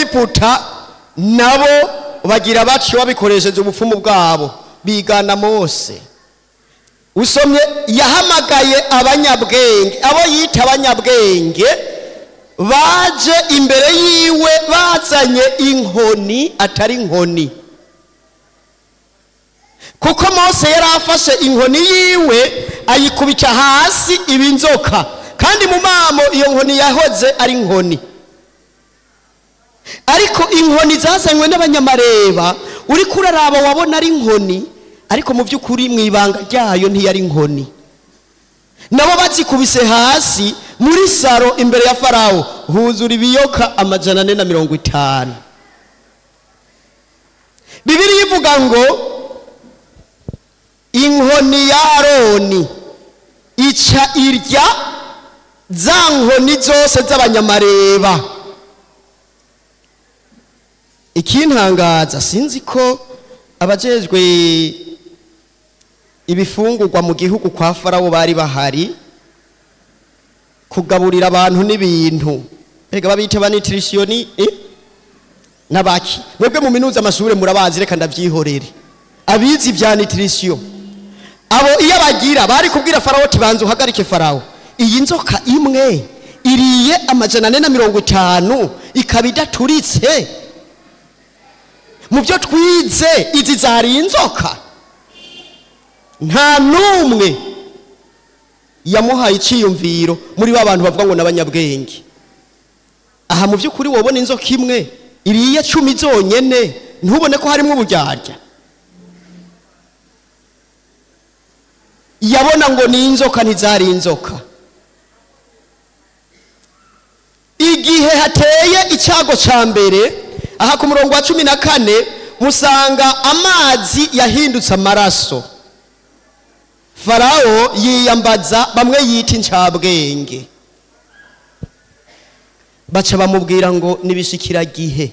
egiputa nabo bagira batyo babikoresheje ubupfumu bwabo bigana mose usomye yahamagaye abanyabwenge abo yita abanyabwenge baje imbere yiwe bazanye inkoni atari inkoni kuko mose yari afashe inkoni yiwe ayikubita hasi iba inzoka kandi mu mamo iyo nkoni yahoze ari inkoni ariko inkoni zazanywe n'abanyamareba uri kuraraba wabona ari inkoni ariko mu by'ukuri mu ibanga ryayo ntiyari inkoni nabo bazikubise hasi muri saro imbere ya farawo huzura ibiyoka amajana ane na mirongo itanu bibiri ivuga ngo inkoni ya aroni ica irya za nkoni zose z'abanyamareba ikintangaza sinzi ko abajejwe ibifungurwa mu gihugu kwa farawo bari bahari kugaburira abantu n'ibintu rega babita banitirishiyoni eh? n'abaki mwebwe mu minuza amashure murabazi reka ndavyihorere abizi vya nitirisiyo abo iyo bagira bari kubwira farawo ati banza uhagarike farawo iyi nzoka imwe iriye amajana ane na mirongo itanu ikaba idaturitse mu byo twize izi zari inzoka nta n'umwe yamuhaye icyiyumviro muri ba bantu bavuga ngo n'abanyabwenge aha mu by'ukuri wabona inzoka imwe iriye cumi zonyene ntubone ko harimo uburyarya yabona ngo ni inzoka ntizari inzoka igihe hateye icyago cya mbere aha ku murongo wa cumi na kane musanga amazi yahindutse amaraso farawo yiyambaza bamwe yita incabwenge baca bamubwira ngo nibishikiragihe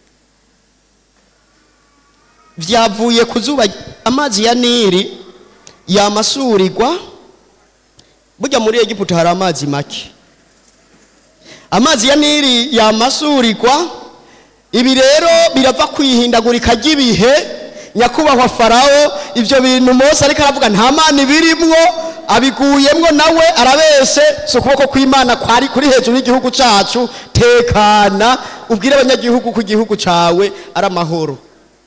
vyavuye ku zuba amazi ya nili yamasurirwa burya muri egiputa hari amazi make amazi ya nili yamasurirwa ibi rero birava kwihindagurika ry'ibihe nyakubahwa farawo ibyo bintu mose ariko aravuga nta mana ibirimwo abiguyemwo nawe arabeshe si ukuboko kw'imana kwari kuri hejuru y'igihugu cyacu tekana ubwire abanyagihugu ko igihugu cyawe ari amahoro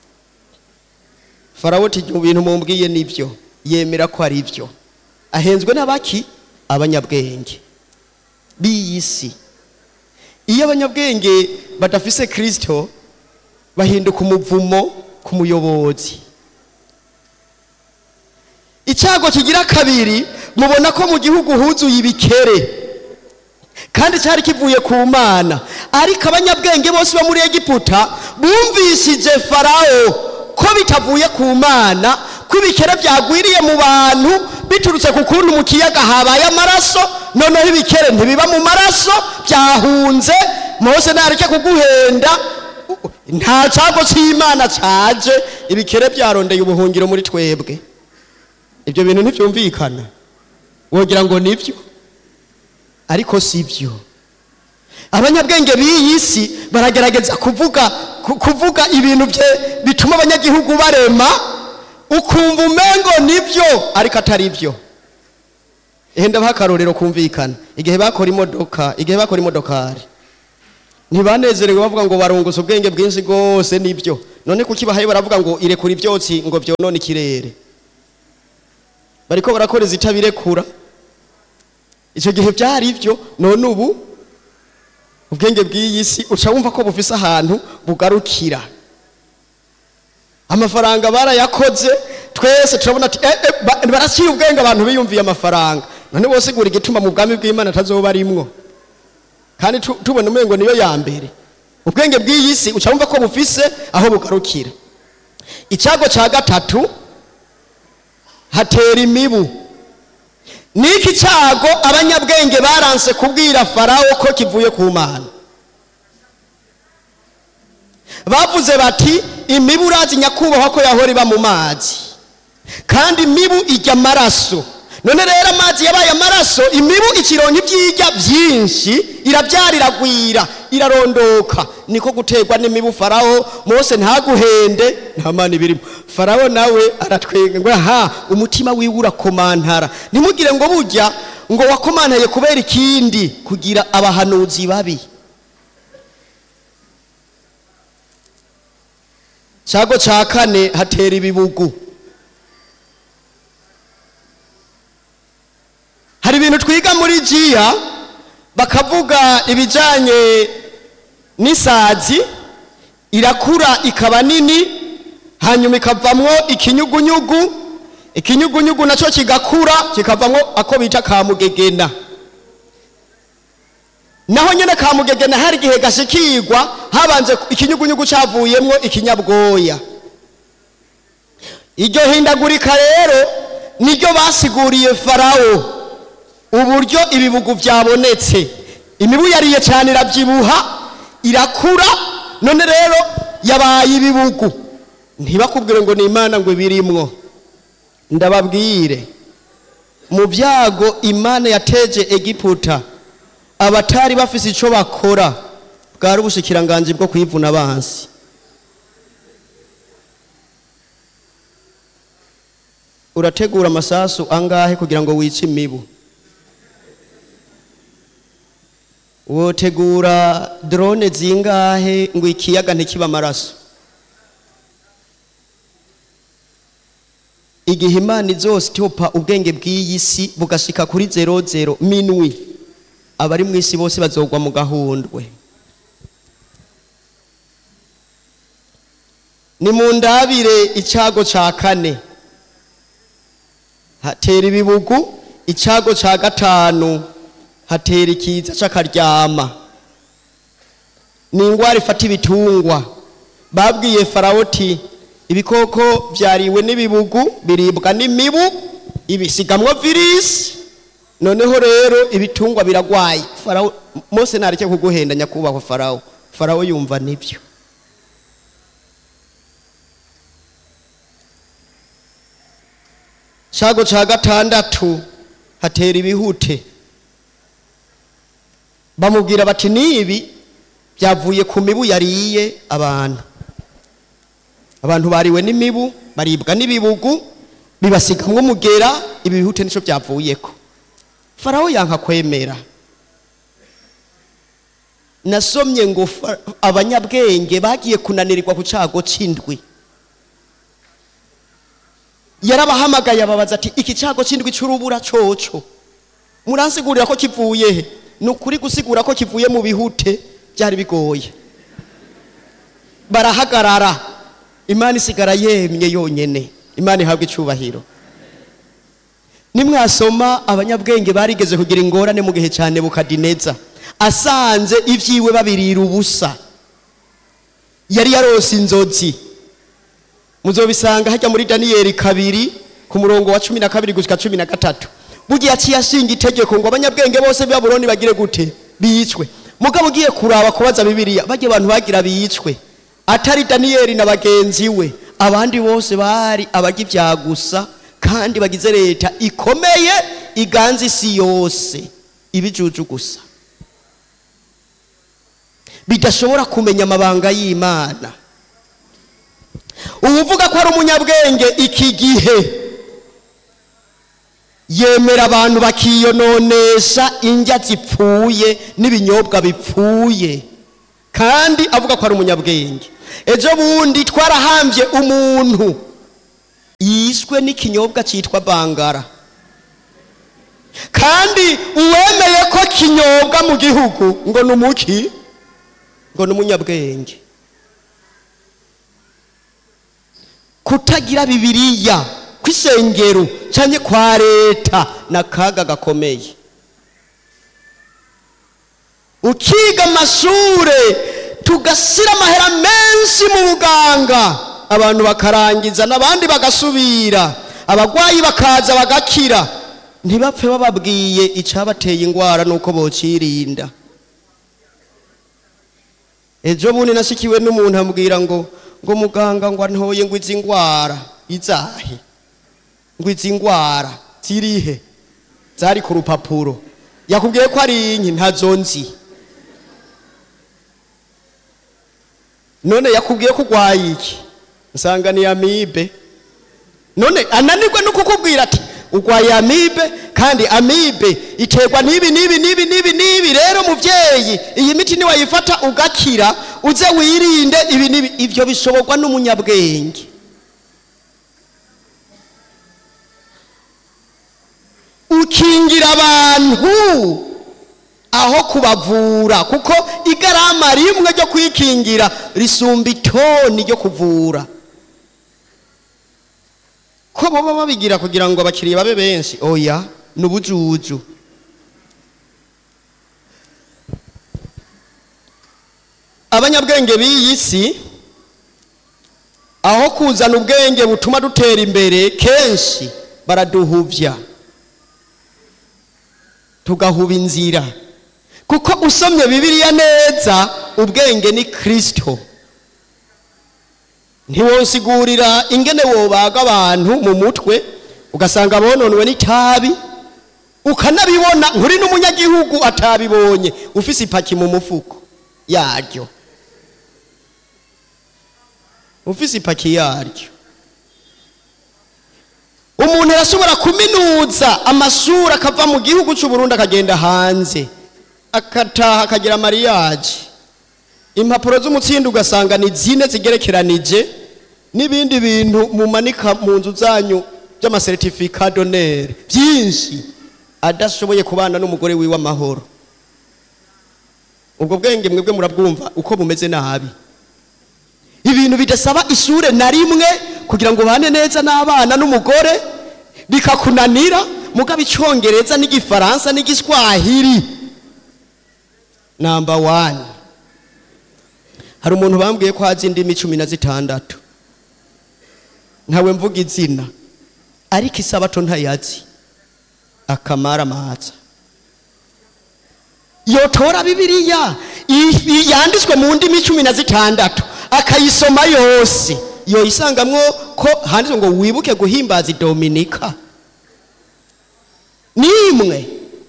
farawo ati mu bintu mumbwiye nibyo yemera ko ari byo ahenzwe n'abaki abanyabwenge b'iyi si iyo abanyabwenge badafise kirisito bahinduka umuvumo ku muyobozi icyago kigira kabiri mubona ko mu gihugu huzuye ibikere kandi cyari kivuye ku mana ariko abanyabwenge bose bo muri egiputa bumvishije farawo ko bitavuye ku mana ko ibikere byagwiriye mu bantu biturutse ku kuntu mu kiyaga habaye amaraso noneho ibikere ntibiba mu maraso byahunze mose ntareke kuguhenda nta cyago cy'imana cyaje ibikere byarondeye ubuhungiro muri twebwe ibyo bintu ntibyumvikana wogira ngo nibyo ariko si byo abanyabwenge b'iyi si baragerageza kuvuga ku- kuvuga ibintu bye bituma abanyagihugu barema ukumva umengo nibyo ariko atari byo ehe ndabaha akarorero kumvikana igihe bakora imodoka igihe bakora imodokari ntibanezerewe bavuga ngo barunguza ubwenge bwinshi rwose nibyo none kuki bahaye baravuga ngo irekura ibyotsi ngo byonone ikirere bariko barakora izitabirekura icyo gihe byari ibyo none ubu ubwenge bw'iyi si uca wumva ko bufise ahantu bugarukira amafaranga barayakoze twese turabona ati eh, eh, ba- baraciye ubwenge abantu biyumviye amafaranga none bose gura igituma mu bwami bw'imana atazoba arimwo kandi tu- tubona umengo niyo ya mbere ubwenge bw'iyi si uca wumva ko bufise aho bugarukira icyago cya gatatu hatera imibu niki cyago abanyabwenge baranse kubwira farawo ko kivuye ku mana bavuze bati imibu urazi nyakubahwa ko yahora iba mu mazi kandi imibu ijya amaraso none rero amazi yabaye amaraso imibu ikironka ibyirya byinshi irabyara iragwira irarondoka niko guterwa n'imibu farawo mose ntaguhende nta mana ibirimo farawo nawe aratwenga ngo aha umutima wiwe urakomantara ntimugire ngo burya ngo wakomantaye kubera ikindi kugira abahanuzi babi cyago cya kane hatera ibibugu hari ibintu twiga muri jiya bakavuga ibijyanye n'isazi irakura ikaba nini hanyuma ikavamwo ikinyugunyugu ikinyugunyugu nacyo kigakura kikavamwo ako bita kamugegena naho nyine kamugegena hari igihe gashikirwa habanje ikinyugunyugu cyavuyemwo ikinyabwoya iryo hindagurika rero niryo basiguriye farawo uburyo ibibugu byabonetse imibu yariye cyane irabyibuha irakura none rero yabaye ibibugu ntibakubwire ngo ni imana ngo ibirimwo ndababwire mu byago imana yateje egiputa abatari bafise icyo bakora bwari ubushikiranganji bwo kwivuna abansi urategura amasasu angahe kugira ngo wice imibu wotegura drone zingahe ngo ikiyaga ntikiba amaraso igihe imana izositopa ubwenge bw'iyi si bugashika kuri zero zero minwi abari mu isi bose bazogwa mu gahundwe ni mu ndabire icyago cya kane hatera ibibugu icyago cya gatanu hatera ikiza cy'akaryama ni indwara ifata ibitungwa babwiye farawoti ibikoko byariwe n'ibibugu biribwa n'imibu ibisigamwo virisi noneho rero ibitungwa biragwaye farawo mose ntareke kuguhenda nyakubahwa farawo farawo yumva nibyo cyago cya gatandatu hatera ibihute bamubwira bati nibi byavuye ku mibu yariye abantu abantu bariwe n'imibu baribwa n'ibibugu bibasigamwo umugera ibi bihute nicyo byavuyeko farawo yanka kwemera nasomye ngo abanyabwenge bagiye kunanirirwa ku cyago cy'indwi yarabahamagaye ababaza ati iki cyago cy'indwi cy'urubura coco muransigurira ko kivuye he ni ukuri gusigura ko kivuye mu bihute byari bigoye barahagarara imana isigara yemye yonyine imana ihabwa icyubahiro nimwasoma abanyabwenge barigeze kugira ingorane mu gihe cya nebukadineza asanze ibyiwe babirira ubusa yari yarose inzozi muzobisanga hajya muri daniyeli kabiri ku murongo wa cumi na kabiri gushyika cumi na gatatu bugiye aciye ashinga itegeko ngo abanyabwenge bose b'i babuloni bagire gute bicwe mugabo ugiye kuraba kubaza bibiliya bajya abantu bagira bicwe atari daniyeli na bagenzi we abandi bose bari abajya ibya gusa kandi bagize leta ikomeye iganza isi yose ibijuju gusa bidashobora kumenya amabanga y'imana uvuga ko ari umunyabwenge iki gihe yemera abantu bakiyononesha indya zipfuye n'ibinyobwa bipfuye kandi avuga ko ari umunyabwenge ejo bundi twarahambye umuntu yishwe n'ikinyobwa cyitwa bangara kandi uwemeye ko kinyobwa mu gihugu ngo ni umuki ngo ni umunyabwenge kutagira bibiriya kw'isengero cyane kwa leta ni akaga gakomeye ukiga amashure tugashyira amahera menshi mu buganga abantu bakarangiza n'abandi bagasubira abarwayi bakaza bagakira ntibapfe bababwiye icyabateye indwara nuko bocirinda ejo bundi nashyikiwe n'umuntu ambwira ngo ngo muganga ngo ntoye ngo izi ndwara izahe ngo izi ndwara zirihe zari ku rupapuro yakubwiye ko ari inki ntazo nzi none yakubwiye ko urwaye iki nsanga ni amibe none ananirwa no kukubwira ati urwaye amibe kandi amibe iterwa n'ibi n'ibi n'ibi n'ibi n'ibi rero muvyeyi iyi miti niwayifata ugakira uze wirinde ibi n'ibi ivyo bishoborwa n'umunyabwenge ukingira abantu aho kubavura kuko igarama rimwe ryo kwikingira risumba itoni ryo kuvura ko baba babigira kugira ngo abakiriya babe benshi oya ni ubujuju abanyabwenge b'iyi si aho kuzana ubwenge butuma dutera imbere kenshi baraduhuvya tugahuba inzira kuko usomye bibiliya neza ubwenge ni kristo ntiwonsigurira ingene wobaga abantu mu mutwe ugasanga bononwe n'itabi ukanabibona nkuri n'umunyagihugu atabibonye ufise ipaki mu mufuko yaryo ufise ipaki yaryo umuntu arashobora kuminuza amashuri akava mu gihugu cy'u Burundi akagenda hanze akataha akagira mariage impapuro z'umutsindo ugasanga ni zine zigerekeranije n'ibindi bintu mumanika mu nzu zanyu by'amasertifika donere byinshi adashoboye kubana n'umugore wiwe amahoro ubwo bwenge mwebwe murabwumva uko bumeze nabi ibintu bidasaba ishure na rimwe kugira ngo ubane neza n'abana n'umugore bikakunanira mugabo icyongereza n'igifaransa n'igiswahili namba wani hari umuntu bambwiye ko hazi indimi cumi na zitandatu ntawe mvuga izina ariko isabato ntayazi akamara amaza yotora bibiliya i- i- yanditswe mu ndimi cumi na zitandatu akayisoma yose yoyisangamwo ko handitswe ngo wibuke guhimbaza dominika nimwe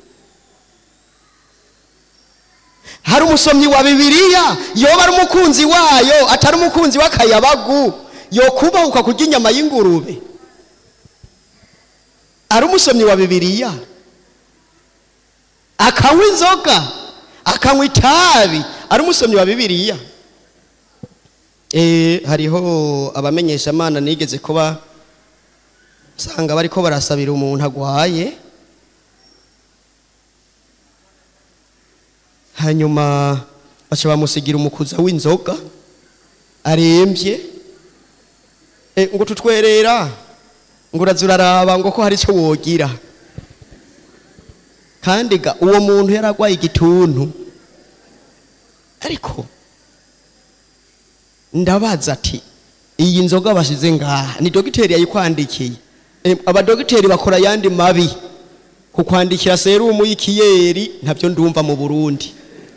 hari umusomyi wa bibiliya yoba ari umukunzi wayo atari umukunzi w'akayabagu yokubahuka kurya inyama y'ingurube ari umusomyi wa bibiliya akanywa inzoga akanywa itabi ari umusomyi wa bibiliya Eh, hariho abamenyeshamana nigeze kuba usanga bariko barasabira umuntu agwaye hanyuma baca bamusigira umukuza w'inzoga arembye e, ngo tutwerera ngo uraza uraraba ngo ko hari icyo wogira kandi ga uwo muntu yaragwaye igituntu ariko ndabaza ati iyi nzoga bashize ngaha ni dogiteri yayikwandikiye e, abadogiteri bakora ayandi mabi kukwandikira serumu y'ikiyeri ntabyo ndumva mu burundi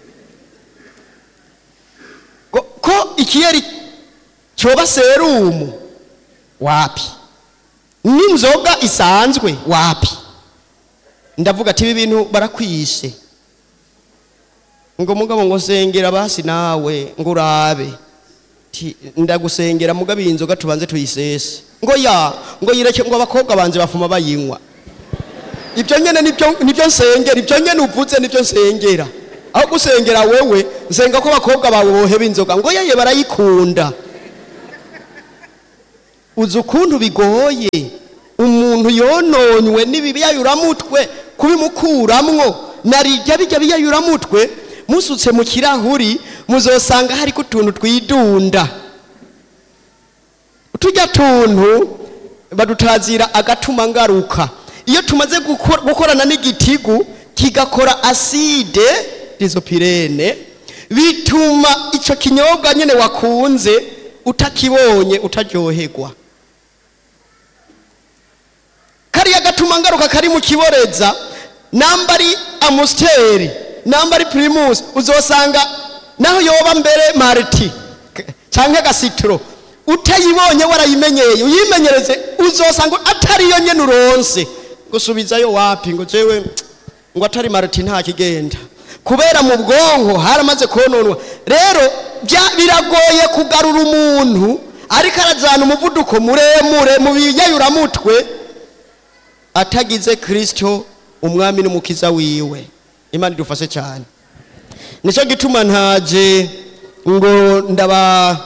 ko, ko ikiyeri cyoba serumu wapi n'inzoga isanzwe wapi ndavuga ati ibi bintu barakwishe ngo mugabo ngo sengera basi nawe ngo urabe Ti, ndagusengera mugabo iyi nzoga tubanze tuyisese ngo ya ngo yireke ngo abakobwa banje bafuma bayinywa ibyo nyene nibyo nibyo nsengera ibyo nyene uvuze nibyo nsengera aho gusengera wewe nsenga ko abakobwa bawe boheba inzoga ngo yeye barayikunda uzi ukuntu bigoye umuntu yononywe n'ibiyayuramutwe kubimukuramwo narijya bijya biyayuramutwe musutse mu kirahuri muzosanga hariko utuntu twidunda tujya tuntu badutazira agatuma ngaruka iyo tumaze gukor- gukorana n'igitigu kigakora aside disopirene bituma ico kinyobwa nyene wakunze utakibonye utaryoherwa kariya gatuma ngaruka kari mu kiboreza namba ari amusiteri namba ari pirimusi uzosanga naho yoba mbere mariti k- canke agasitiro utayibonye warayimenyeye uyimenyereze uzosanga atari yo nyene uronse gusubizayo wapi ngo jewe ngo atari marati nta kigenda kubera mu bwonko haramaze kononwa rero bya- biragoye kugarura umuntu ariko arajyana umuvuduko muremure mu biyayuramutwe atagize kirisito umwami n'umukiza wiwe imana idufashe cyane nicyo gituma ntaje ngo ndaba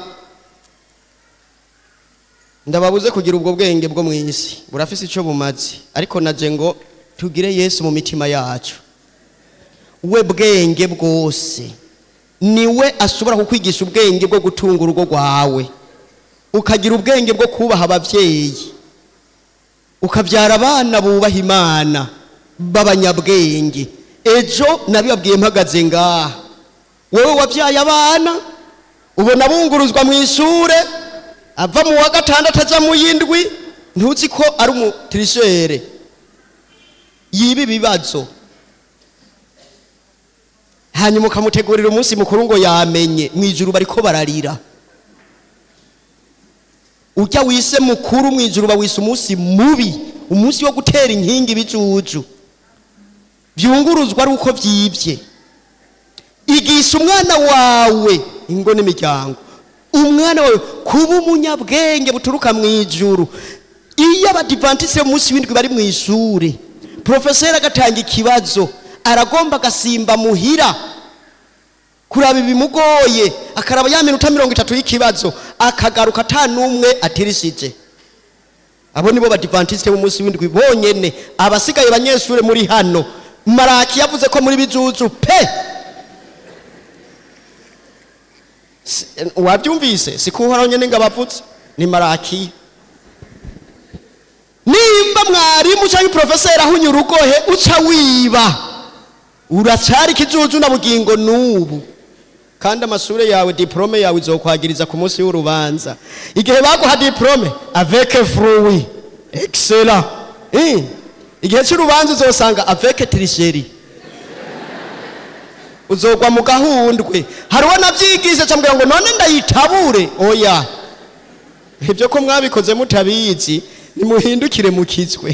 ndababuze kugira ubwo bwenge bwo mu isi burafise icyo bumaze ariko naje ngo tugire yesu mu mitima yacu we bwenge bwose niwe ashobora kukwigisha ubwenge bwo gutunga urugo rwawe ukagira ubwenge bwo kubaha ababyeyi ukabyara abana bubaha imana b'abanyabwenge ejo nabibabwiye mpagaze ngaha wowe wabyaye abana ubona bunguruzwa mu ishure ava mu wa gatandatu ajya mu y'indwi ntuzi ko ari umutirishere yiba ibibazo hanyuma ukamutegurira umunsi mukuru ngo yamenye mu ijuru bariko bararira ujya wise mukuru mu ijuru bawise umunsi mubi umunsi wo gutera inkingi ibijuju byunguruzwa ari uko byibye igisha umwana wawe ingo n'imiryango umwana wawe kuba umunyabwenge buturuka mu ijuru iyo abadivantise munsi w'indwi bari mu ishuri porofeseri agatanga ikibazo aragomba agasimba muhira kuraba ibimugoye akaraba ya minota mirongo itatu y'ikibazo akagaruka ata n'umwe atirishije abo nibo badivantiste b'umunsi w'indwi bonyene abasigaye banyeshuri muri hano maraki yavuze ko muri bijuju pe Si- wabyumvise si kuhoraho nyene ngo abavutse ni maraki nimba mwarimu cyangwa porofeseri ahunya urugohe uca wiba uracari ikijuju na bugingo n'ubu kandi amashure yawe diplome yawe izokwagiriza ku munsi w'urubanza igihe baguha diplome avec fruit excellent Eh, igihe cy'urubanza uzosanga avec tricherie uzogwa mu gahundwe hariho navyigisha cambwira ngo none ndayitabure oya ibyo ko mwabikoze mutabizi nimuhindukire mukizwe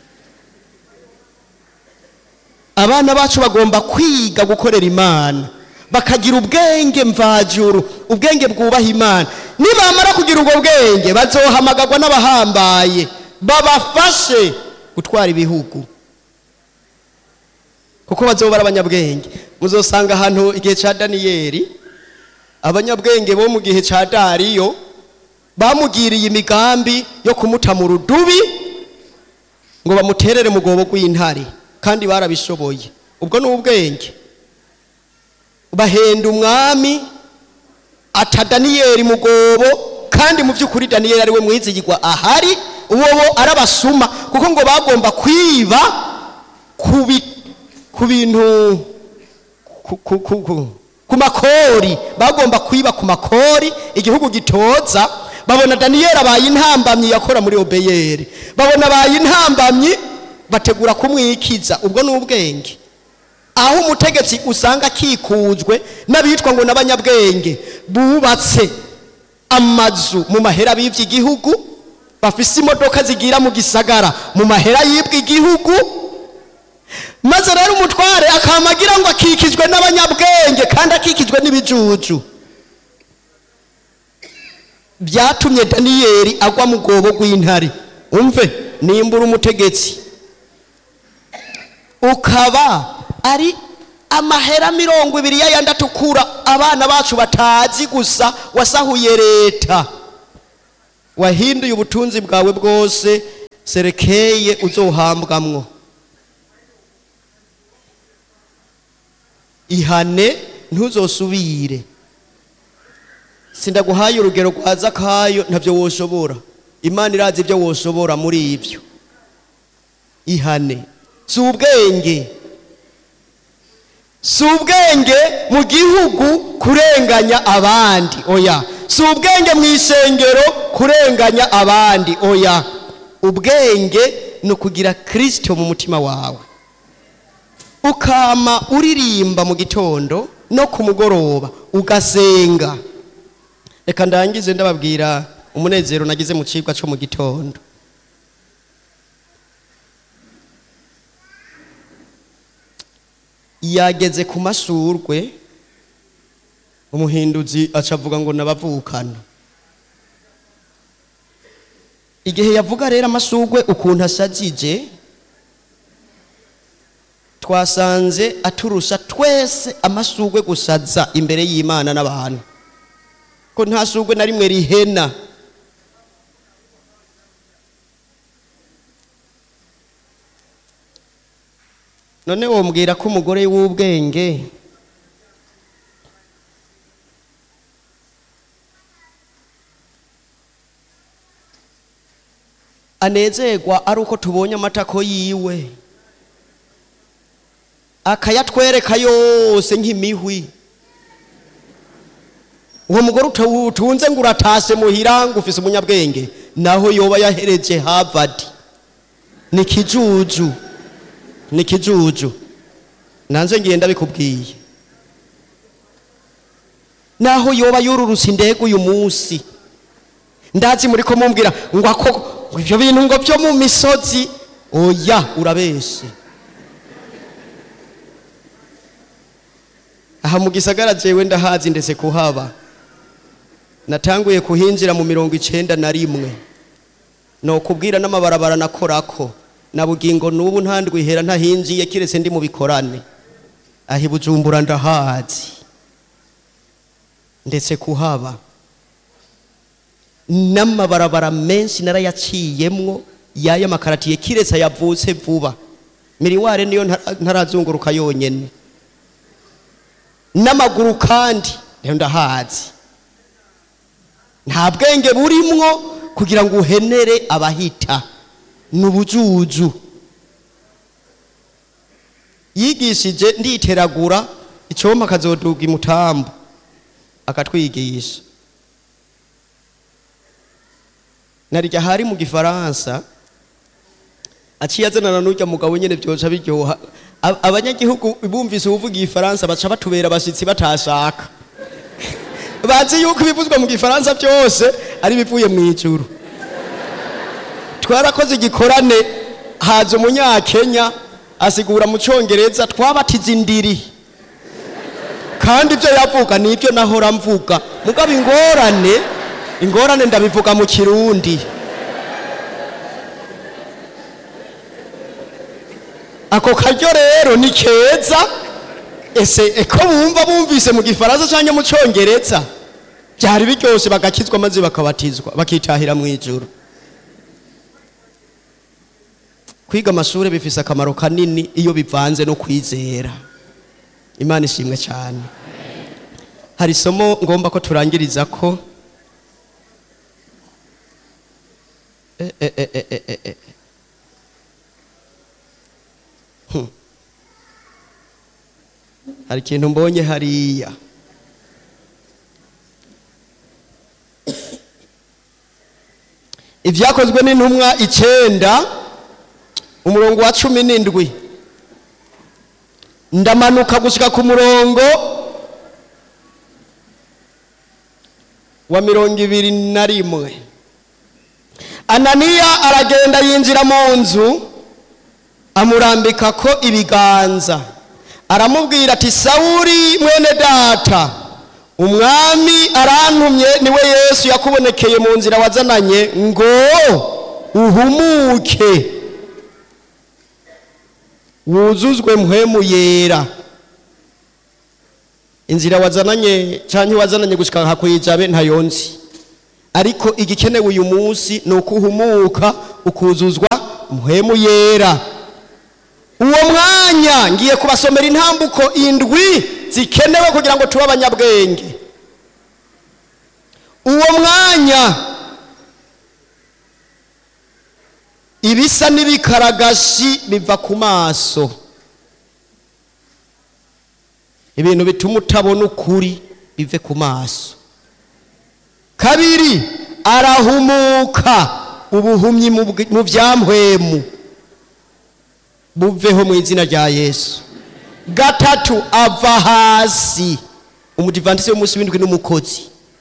abana bacu bagomba kwiga gukorera imana bakagira ubwenge mvajuru ubwenge bwubaha imana nibamara kugira ubwo bwenge bazohamagarwa n'abahambaye babafashe gutwara ibihugu kuko bazoba ari abanyabwenge muzosanga ahantu igihe cya daniyeli abanyabwenge bo mu gihe cya dariyo bamugiriye imigambi yo kumuta mu rudubi ngo bamuterere mu rwobo rw'intare kandi barabishoboye ubwo ni ubwenge bahenda umwami ata daniyeli mu rwobo kandi mu by'ukuri daniyeli ari we mwizigirwa ahari uwo bo arabasuma kuko ngo bagomba kwiba ku bi- ku bintu ku- ku- ku- ku- ku makori bagomba kwiba ku makori igihugu gitoza babona daniyeli abaye intambamyi yakora muri obeyeri babona abaye intambamyi bategura kumwikiza ubwo ni ubwenge aho umutegetsi usanga akikujwe n'abitwa ngo n'abanyabwenge bubatse amazu mu mahera bibye igihugu bafise imodoka zigira mu gisagara mu mahera yibwe igihugu maze rero umutware akamagira ngo akikijwe n'abanyabwenge kandi akikijwe n'ibijuju byatumye daniyeli agwa mu rwobo rw'intare umve nimbura umutegetsi ukaba ari amahera mirongo ibiri y'ayandi atukura abana bacu batazi gusa wasahuye leta wahinduye ubutunzi bwawe bwose serekeye uzohambwamwo ihane ntuzosubire sindaguhaye urugero rwa zakayo ntabyo woshobora imana irazi ibyo woshobora muri ibyo ihane si ubwenge si ubwenge mu gihugu kurenganya abandi oya si ubwenge mu isengero kurenganya abandi oya ubwenge ni ukugira kirisito mu mutima wawe ukama uririmba mu gitondo no ku mugoroba ugasenga reka ndangize ndababwira umunezero nagize mu cigwa cyo mu gitondo yageze ku mashurwe umuhinduzi aca avuga ngo nabavukana igihe yavuga rero amashurwe ukuntu ashajije twasanze aturusha twese amashurwe gusaza imbere y'imana n'abantu ko nta shurwe na rimwe rihena none wombwira ko umugore w'ubwenge anezerwa ari uko tubonye amatako yiwe akayatwereka yose nk'imihwi uwo mugore utunze ngo uratase muhira ngo ufise umunyabwenge naho yoba yahereje harvard ni kijuju ni kijuju nanze ngenda bikubwiye naho yoba yururutse indege uyu munsi ndazi muri ko mumbwira ngo ako ngo ibyo bintu ngo byo mu misozi oya urabeshe aha mu gisagara jewe ndahazi ndetse kuhaba natanguye kuhinjira mu mirongo icenda na rimwe nokubwira n'amabarabara nakorako na bugingo n'ubu ntandwihera ntahinjiye kiretse ndi mu bikorane aho bujumbura ndahazi ndetse kuhaba n'amabarabara menshi narayaciyemwo y'aya makaratiye kiretse yavutse vuba miriware niyo ntarazunguruka yonyene n'amaguru kandi rero ndahazi nta bwenge burimwo kugira ngo uhenere abahita ni ubujuju yigishije nditeragura icyoma akazoduga imutambu akatwigisha narijya hari mu gifaransa aciye azanana n'ujya mugabo nyine byoca biryoha abanyagihugu bumvise uvuga igifaransa baca batubera abashyitsi batashaka bazi yuko ibivuzwa mu gifaransa byose ari ibivuye mu ijuru twarakoze igikorane haza umunyakenya asigura mu cyongereza twabatiza indiri kandi ibyo yavuga ni ibyo nahora mvuga mugabo ingorane ingorane ndabivuga mu kirundi ako karyo rero ni keza ese eko bumva bumvise mu gifaransa cyangwa mu cyongereza byari biryoshye bagakizwa maze bakabatizwa bakitahira mu ijuru kwiga amashuri bifise akamaro kanini iyo bivanze no kwizera imana ishimwe cyane hari isomo ngomba ko turangiriza ko Eh, eh, eh, eh, eh, eh, eh. Hmm. hari ikintu mbonye hariya ibyakozwe n'intumwa icenda umurongo wa cumi n'indwi ndamanuka gushyika ku murongo wa mirongo ibiri na rimwe ananiya aragenda yinjira mu nzu amurambika ko ibiganza aramubwira ati sawuri mwene data umwami arantumye niwe yesu yakubonekeye mu nzira wazananye ngo uhumuke wuzuzwe mpwemu yera inzira wazananye cyangwa wazananye gushyika nka kuyijabe ntayonzi ariko igikenewe uyu munsi ni uko uhumuka ukuzuzwa mpwemu yera uwo mwanya ngiye kubasomera intambuko indwi zikenewe kugira ngo tube abanyabwenge uwo mwanya ibisa n'ibikaragashi biva ku maso ibintu bituma utabona ukuri bive ku maso kabiri arahumuka ubuhumyi mu byamhwemu buveho mu izina rya yesu gatatu ava hasi umudivantisi w'umunsi w'indwi n'umukozi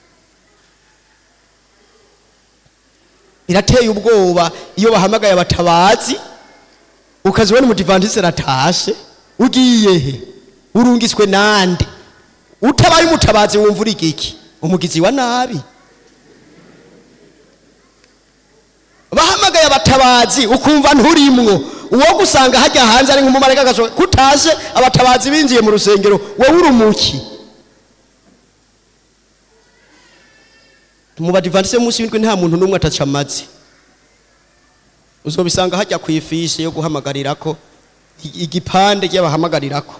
birateye ubwoba iyo bahamagaye abatabazi ukazibona umudivantisi aratashe ugiye he urungitswe nande utabaye umutabazi wumva uri igiki umugizi wa nabi bahamagaye abatabazi ukumva nturimwo uwo gusanga hajya hanze ari nk'umumarayika agasohoka kutashe abatabazi binjiye mu rusengero wowe uri umuki mu badivantise munsi w'indwi nta muntu n'umwe ataca amazi uzobisanga hajya ku ifishi yo guhamagarirako i- igipande cy'abahamagarira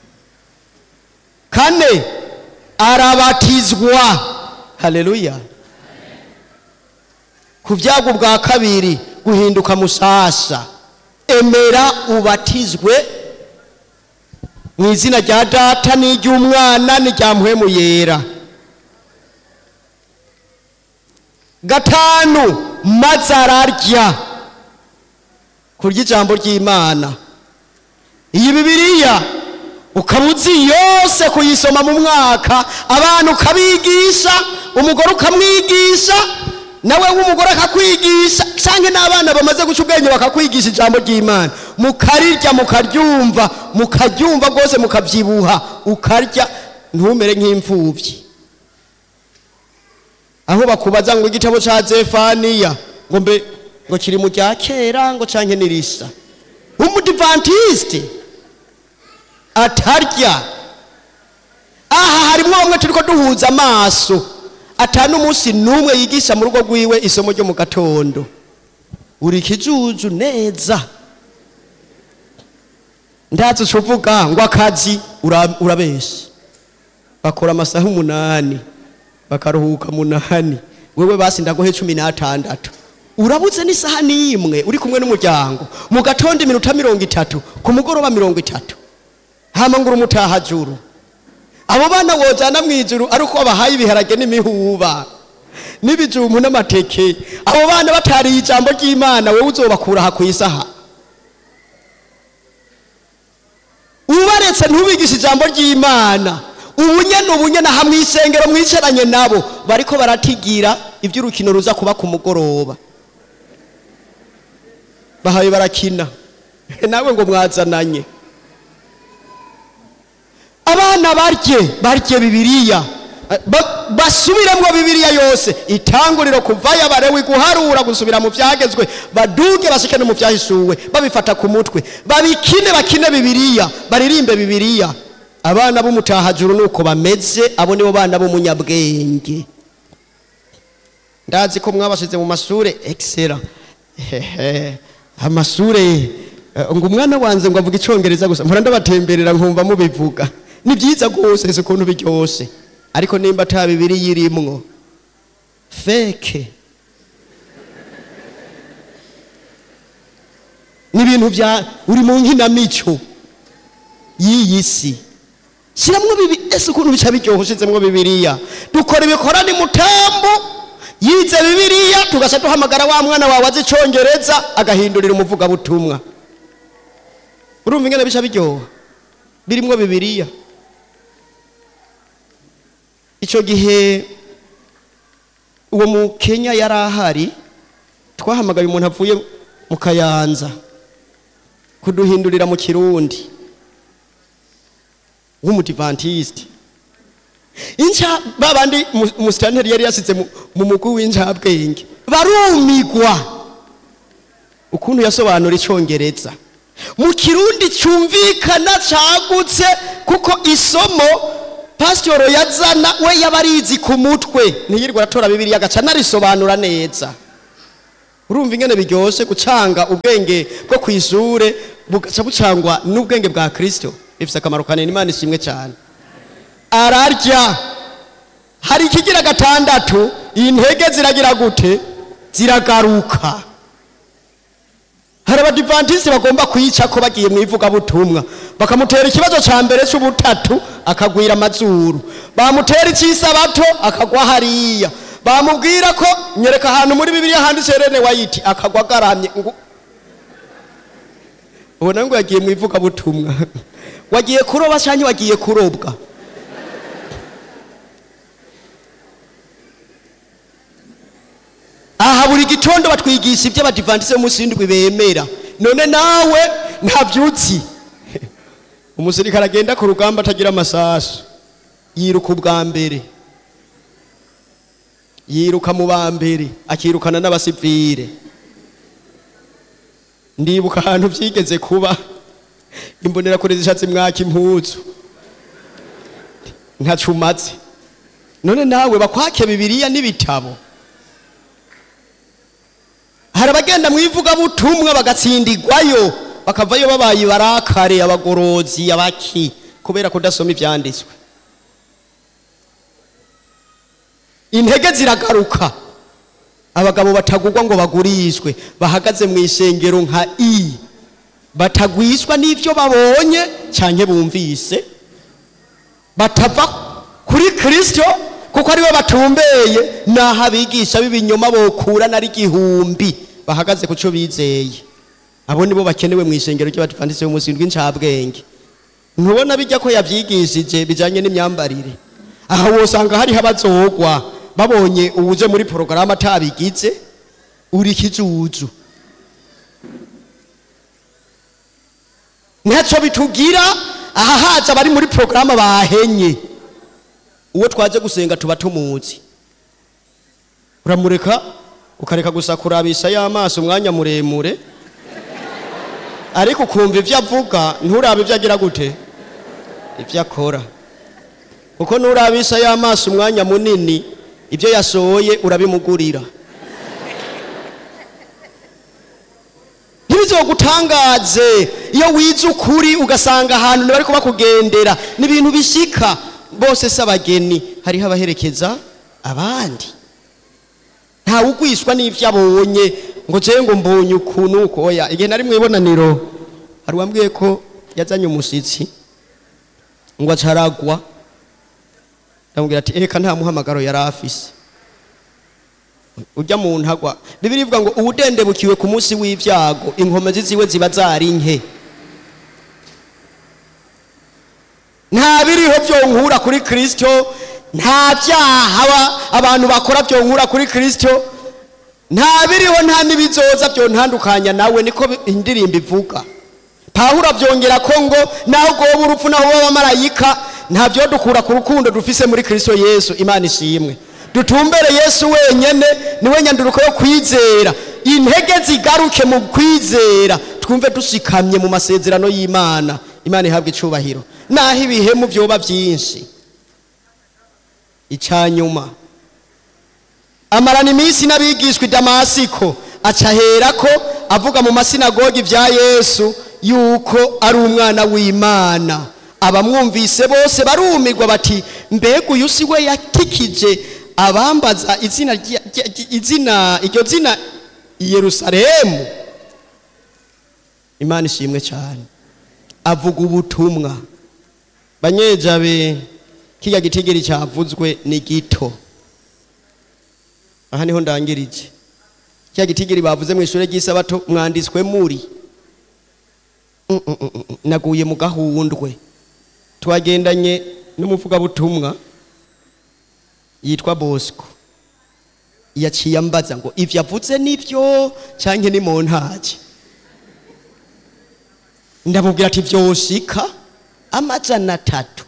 kane arabatizwa haleluya ku byago bwa kabiri guhinduka musasa emera ubatizwe mu izina rya data n'iry'umwana n'irya mpwemu yera gatanu maze ararya kurya ijambo ry'imana iyi bibiliya ukaba uzi yose kuyisoma mu mwaka abantu ukabigisha umugore ukamwigisha nawe w'umugore akakwigisha cyangwa n'abana bamaze guca ubwenge bakakwigisha ijambo ry'imana mukarirya mukaryumva mukaryumva rwose mukabyibuha ukarya ntumere nk'imfubyi aho bakubaza ngo igitabo cya zefaniya ngo mbe ngo kiri mu rya kera ngo canke nirisa umudivantisite atarya aha harimo bamwe turiko duhuza amaso atanu umunsi n'umwe yigisha mu rugo rwiwe isomo ryo mu gatondo uri ikijuju neza ndazi uca uvuga ngo akazi ura- urabesha bakora amasaha umunani bakaruhuka munani wewe basi ndaguhe cumi n'atandatu urabuze n'isaha n'imwe uri kumwe n'umuryango mu gatondo iminota mirongo itatu ku mugoroba mirongo itatu hama ngo urumutahajuru abo bana wojana mu ijuru ari uko babahaye ibiharage n'imihuba n'ibijumbu n'amateke abo bana batariye ijambo ry'imana wowe uzobakura aha ku isaha ubaretse ntubigishe ijambo ry'imana ubunyene ubunyene aha mw'isengero mwicaranye nabo bariko baratigira iby'urukino ruza kuba ku mugoroba bahaye barakina nawe ngo mwazananye abana barye barye bibiliya Ba- basubiremwo bibiliya yose itanguriro kuvayo abarewi guharura gusubira mu byagezwe baduge bashike no mu byahishuwe babifata ku mutwe babikine bakine bibiliya baririmbe bibiliya abana b'umutahajuru nuko bameze abo nibo bana b'umunyabwenge ndazi ko mwabashize mu mashure excellent hehe amashure eh, ngo umwana wanze ngo avuga icongereza gusa mpora ndabatemberera nkumva mubivuga ni byiza rwose si ukuntu biryoshe ariko nimba ata bibiri yirimwo feke ni ibintu bya uri mu nkinamico y'iyi si shyiramo bibi ese ukuntu bica biryoha ushizemwo bibiliya dukora ibikorane mutambu yize bibiliya tugaca duhamagara wa mwana wawe azi icongereza agahindurira umuvugabutumwa urumva ingene bica biryoha birimwo bibiliya icyo gihe uwo mu kenya yari ahari twahamagaye umuntu avuye mu kayanza kuduhindurira mu kirundi w'umudivantisite inca babandi umusitanteri yari yasize mu- mu mugwi w'incabwenge barumigwa ukuntu yasobanura icongereza mu kirundi cyumvikana cagutse kuko isomo pasitoro yazana we yaba arizi ku mutwe ntiyirwa aratora bibiriya agaca anarisobanura neza urumva ingene biryoshe gucanga ubwenge bwo ku ishure bugaca bucangwa n'ubwenge bwa kirisito bifite akamaro kanini imana ishimwe cyane ararya hari ikigira gatandatu intege ziragira gute ziragaruka hari abadivantisiti bagomba kuyica ko bagiye mu ivugabutumwa bakamutera ikibazo cya mbere cy'ubutatu akagwira amazuru bamutera icy'isabato akagwa hariya bamubwira ko nyereka ahantu muri bibiliya handitse rene wayiti akagwa agaramye ngo ubona ngo yagiye mu ivugabutumwa wagiye kuroba cyangwa wagiye kurobwa aha buri gitondo batwigisha ibyo abadivantise b'umunsi w'indwi bemera none nawe ntabyutsi umusirikare agenda ku rugamba atagira amasasu yiruka ubwa mbere yiruka mu ba mbere akirukana n'abasivire ndibuka ahantu byigeze kuba imbonerakure zishatse mwaka impuzu nkacumatse none nawe bakwake bibiliya n'ibitabo hari abagenda mu ivugabutumwa bagatsindirwayo bakavayo babaye barakare abagorozi abaki kubera kudasoma ibyanditswe intege ziragaruka abagabo batagurwa ngo bagurishwe bahagaze mu ishengero nka i batagwishwa n'ibyo babonye cyane bumvise batava kuri kirisito kuko ariwe batumbeye naho abigisha b'ibinyoma bokura nari igihumbi bahagaze ku cyo bizeye abo nibo bakenewe mu ishengero ry'abadivantisi b'umunsi w'incabwenge ntubona bijya ko yabyigishije bijyanye n'imyambarire aha wosanga hariho abazogwa babonye ubuje muri porogaramu atabigize uri ikijuju ntacyo bitugira aha haza abari muri porogaramu bahenye uwo twaje gusenga tuba tumuzi uramureka ukareka gusa kurabisha y'amaso umwanya muremure ariko ukumva ibyo avuga nturabe ibyo agira gute ibyo akora kuko nurabisha y'amaso umwanya munini ibyo yasohoye urabimugurira ntibizogutangaze iyo wize ukuri ugasanga ahantu ntibari bakugendera ni ibintu bishyika bose si abageni hariho abaherekeza abandi ntawe ugwishwa n'ibyo abonye ngo njyewe ngo mbonye ukuntu uko oya igihe nari mu ibonaniro hari uwambwiye ko yazanye umushyitsi ngo acaragwa ndamubwira ati eka nta muhamagaro yari afise ujya mu ntagwa bibiri ivuga ngo uwudendebukiwe ku munsi w'ibyago inkomezi ziwe ziba zari nke nta biriho byonkura kuri kirisito nta byaha abantu bakora byonkura kuri kirisito nta biriho nta n'ibizoza byontandukanya nawe niko indirimbo ivuga pawuro byongera ko ngo naho ubwoba urupfu naho uba abamarayika ntabyo dukura ku rukundo dufise muri kirisito yesu imana ishimwe dutumbere yesu wenyine niwe nyanduruko yo kwizera intege zigaruke mu kwizera twumve dushikamye mu masezerano y'imana imana ihabwa icubahiro naho ibihemu byoba byinshi icyanyuma amarana iminsi n'abigishwa i damasiko acahera ko avuga mu masinagogi bya yesu yuko ari umwana w'imana abamwumvise bose barumirwa bati mbega uyu si we yakikije abambaza izina izina iryo zina i yerusalemu imana ishimwe cyane avuga ubutumwa banyejabe kijya gitigiri cyavuzwe ni gito aha niho ndangirije kijya gitigiri bavuze mu ishuri ry'isabato mwanditswe muri naguye mu gahundwe twagendanye n'umuvugabutumwa yitwa bosco yaciye ambaza ngo ibyo avutse nibyo cyangwa ni mu ntaki ndamubwira ati byoshika amajana atatu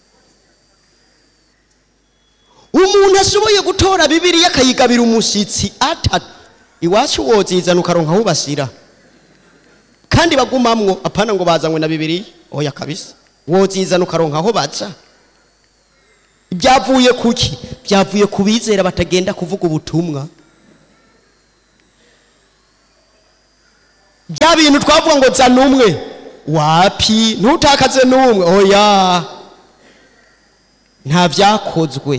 umuntu ashoboye gutora bibiriya akayigabira umushyitsi atatu iwacu wozizana ukaronka aho ubashyira kandi bagumamwo apana ngo bazanywe na bibiriya oya kabisa wozizana ukaronka aho baca byavuye kuki byavuye ku bizera batagenda kuvuga ubutumwa bya bintu twavuga ngo zana umwe wapi ntutakaze n'umwe oya nta byakozwe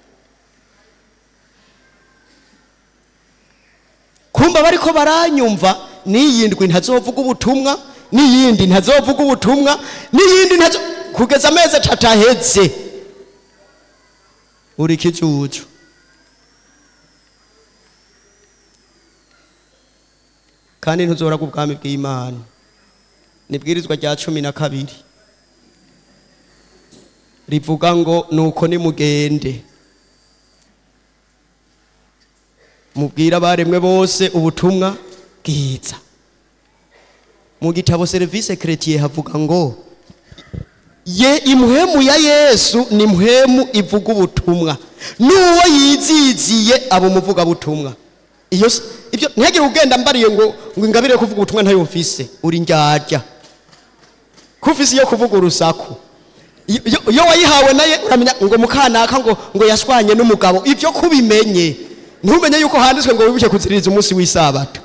kumva bariko baranyumva n'iyindwi ntazovuga ubutumwa n'iyindi ntazovuga ubutumwa n'iyindi ntazo kugeza amezi atatu ahetse uri ikijuju kandi ntuzoraga ubwami bw'imana nibwirizwa rya cumi na kabiri rivuga ngo nuko nimugende mubwira abaremwe bose ubutumwa bwiza mu gitabo serivisi keretiye havuga ngo ye impwemu ya yesu ni impwemu ivuga ubutumwa n'uwo yiziziye aba umuvugabutumwa iyo si- ibyo ntihagire ugenda mbariye ngo ngo ingabire yo kuvuga ubutumwa ntayo mfise uri ndyarya ko ufise iyo kuvuga urusaku iyo- iyo iyo wayihawe naye uramenya ngo mukanaka ngo ngo yashwanye n'umugabo ibyo kubimenye ntumenye yuko handitswe ngo wibuke kuziririza umunsi w'isabato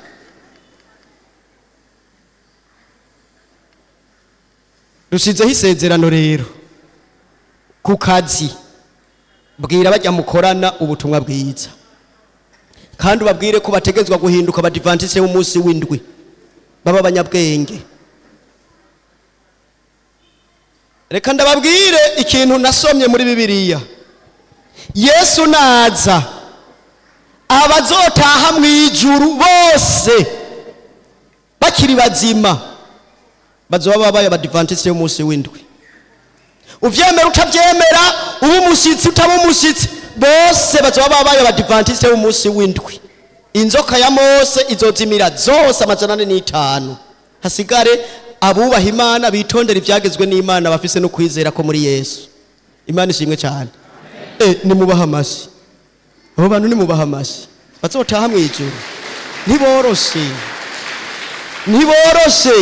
rusizeho isezerano rero ku kazi bwira bajya mukorana ubutumwa bwiza kandi ubabwire ko bategetswe guhinduka abadivantisite b'umunsi w'indwi baba abanyabwenge reka ndababwire ikintu nasomye muri bibiliya yesu naza abazotaha mu ijuru bose bakiri bazima bazoba babaye abadivantisite b'umunsi w'indwi uvyemera utavyemera uba umushyitsi utaba umushyitsi bose bazoba babaye abadivantisite b'umunsi w'indwi inzoka ya mose izozimira zose amajana ane n'itanu hasigare abubaha imana bitondera ibyagezwe n'imana bafise no kwizera ko muri yesu imana ishimwe cyane e, nimubaha amashyi abo bantu nimubaha amashyi bazotaha mu ijuru ntiboroshe ntiboroshe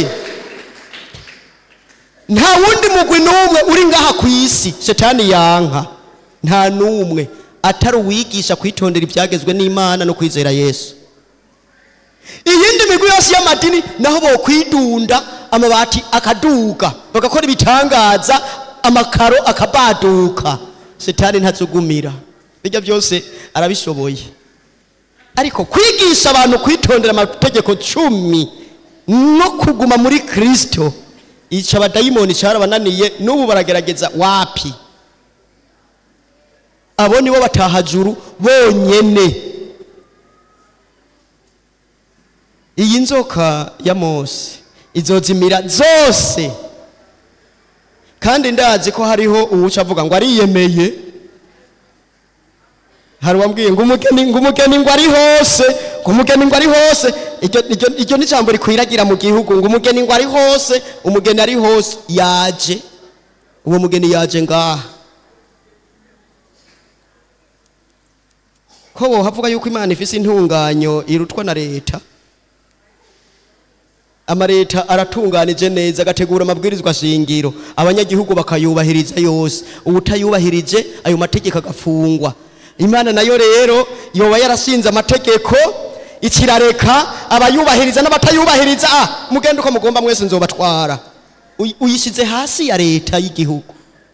nta wundi mugwi n'umwe uri ngaha ku isi shetani yanka nta n'umwe atari uwigisha kwitondera ibyagezwe n'imana no kwizera yesu iyindi migwi yose y'amadini naho bokwidunda amabati akaduga bagakora ibitangaza amakaro akabaduka shetani ntazugumira bijya byose arabishoboye ariko kwigisha abantu kwitondera amategeko cumi no kuguma muri kristo ica abadayimoni cyarabananiye n'ubu baragerageza wapi abo nibo batahajuru bonyene iyi nzoka ya mose izozimira zose kandi ndazi ko hariho uwuca avuga ngo ariyemeye hari uwambwiye ngo umugeni ngo umugeni ngo ari hose ngo umugeni ngo ari hose iryo iryo- iryo ni ijambo rikwiragira mu gihugu ngo umugeni ngo ari hose umugeni ari hose yaje uwo mugeni yaje ngaha ko wohavuga yuko imana ifise intunganyo irutwa na leta amaleta aratunganije neza agategura amabwirizwa shingiro abanyagihugu bakayubahiriza yose ubutayubahirije ayo mategeko agafungwa imana nayo rero yoba yarashinze amategeko ikirareka abayubahiriza n'abatayubahiriza ah mugende uko mugomba mwese nzobatwara Uy- uyishyize hasi ya leta y'igihugu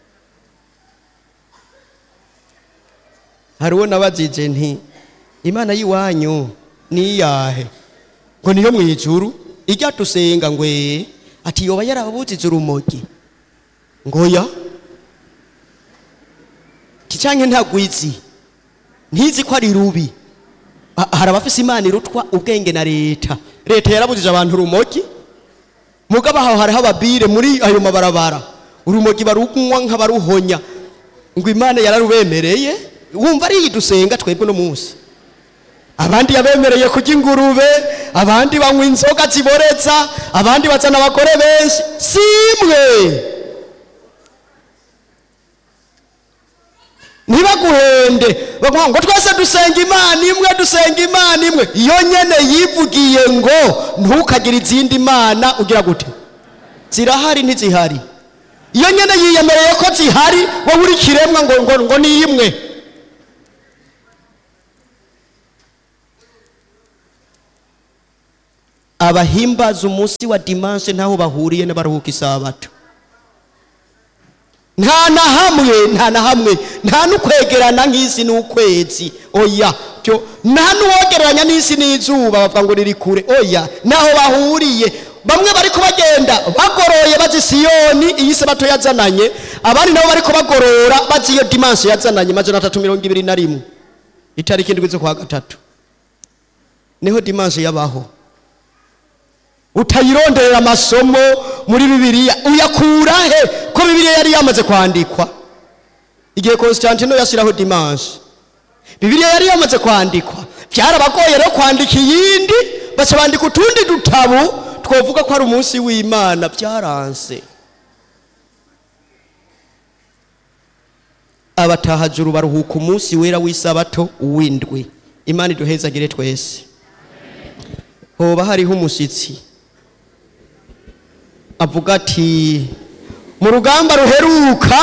hari uwo nabajije nti imana y'iwanyu ni iyahe ngo niyo mu ijuru ijya tusenga ngwe ati yoba yarababujije urumogi ngoya ticanke ntagwizi ntizi ko ari rubi Ha- hari abafise imana irutwa ubwenge na leta leta yarabujije abantu urumogi mugabo aho hariho ababire muri ayo mabarabara urumogi barunywa nk'abaruhonya ngo imana yararubemereye wumva ari iyi dusenga twebwe no munsi abandi yabemereye kurya ingurube abandi banywa inzoga ziboreza abandi bazana abagore benshi simwe ntibaguhende bavuga ngo twese dusenga imana imwe dusenga imana imwe iyo nyene yivugiye ngo ntukagire izindi mana ugira gute zirahari ntizihari iyo nyene yiyemereye ko zihari wowe uri kiremwa ngo, ngo, ngo ni imwe abahimbaza umunsi wa dimanche ntaho bahuriye n'abaruhuka isabato nta na hamwe nta na hamwe nta n'ukwegerana nk'isi n'ukwezi oya byo nta n'uwogereranya n'isi n'izuba bavuga ngo riri kure oya naho bahuriye bamwe bari kubagenda bagoroye bazi siyoni iyi sabato yazananye abandi nabo bari kubagorora bazi iyo dimanche yazananye majana atatu mirongo ibiri na rimwe itariki indwi z'ukwa gatatu niho dimanche yabaho utayironderera amasomo muri bibiliya uyakura he ko bibiliya yari yamaze kwandikwa igihe constantino yashyiraho dimanche bibiliya yari yamaze kwandikwa byarabagoye rero kwandika iyindi baca bandika utundi dutabu twavuga ko ari umunsi w'imana byaranse abatahajuru baruhuka umunsi wera w'isabato w'indwi imana iduhezagire twese hoba hariho umushyitsi avuga ati mu rugamba ruheruka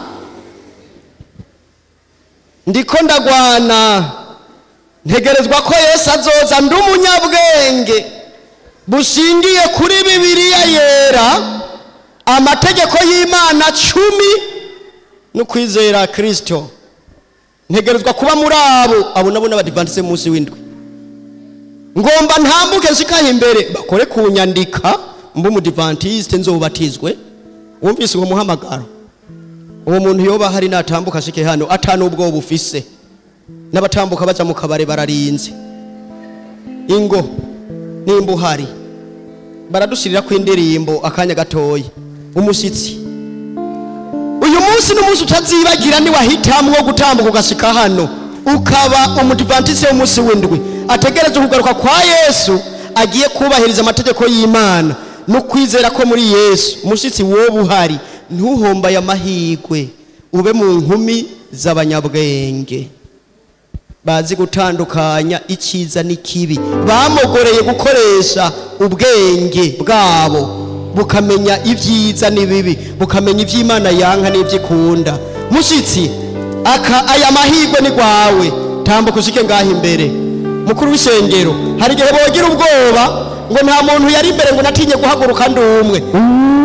ndiko ndagwana ntegerezwa ko yesu azoza ndi umunyabwenge bushingiye kuri bibiliya yera amategeko y'imana cumi no kwizera kirisito ntegerezwa kuba muri abo abo nabo n'abadivantisite munsi w'indwi ngomba ntambuke nshikaho imbere bakore kunyandika mbe umudivantisite nzobatizwe wumvise uwo muhamagaro uwo muntu yoba hari natambuka ashike hano atanu ubwoba ufise n'abatambuka baja mu kabare bararinze ingo nimba uhari baradushirira ku indirimbo akanya gatoya umushyitsi uyu munsi n'umunsi utazibagira niwahitamwo gutambuka ugashika hano ukaba umudivantisi w'umunsi w'indwi ategereje kugaruka kwa yesu agiye kubahiriza amategeko y'imana no kwizera ko muri yesu umushyitsi wowe uhari ntuhombaye amahirwe ube mu nkumi z'abanyabwenge bazi gutandukanya icyiza n'ikibi bamogoreye gukoresha ubwenge bwabo bukamenya ibyiza n'ibibi bukamenya iby'imana yanka n'iby'ikunda mushyitsi aka aya mahirwe ni rwawe tambuka ushike ngaho imbere mukuru w'isengero hari igihe bogira ubwoba ngo nta muntu yari imbere ngo natinye guhaguruka ndi umwe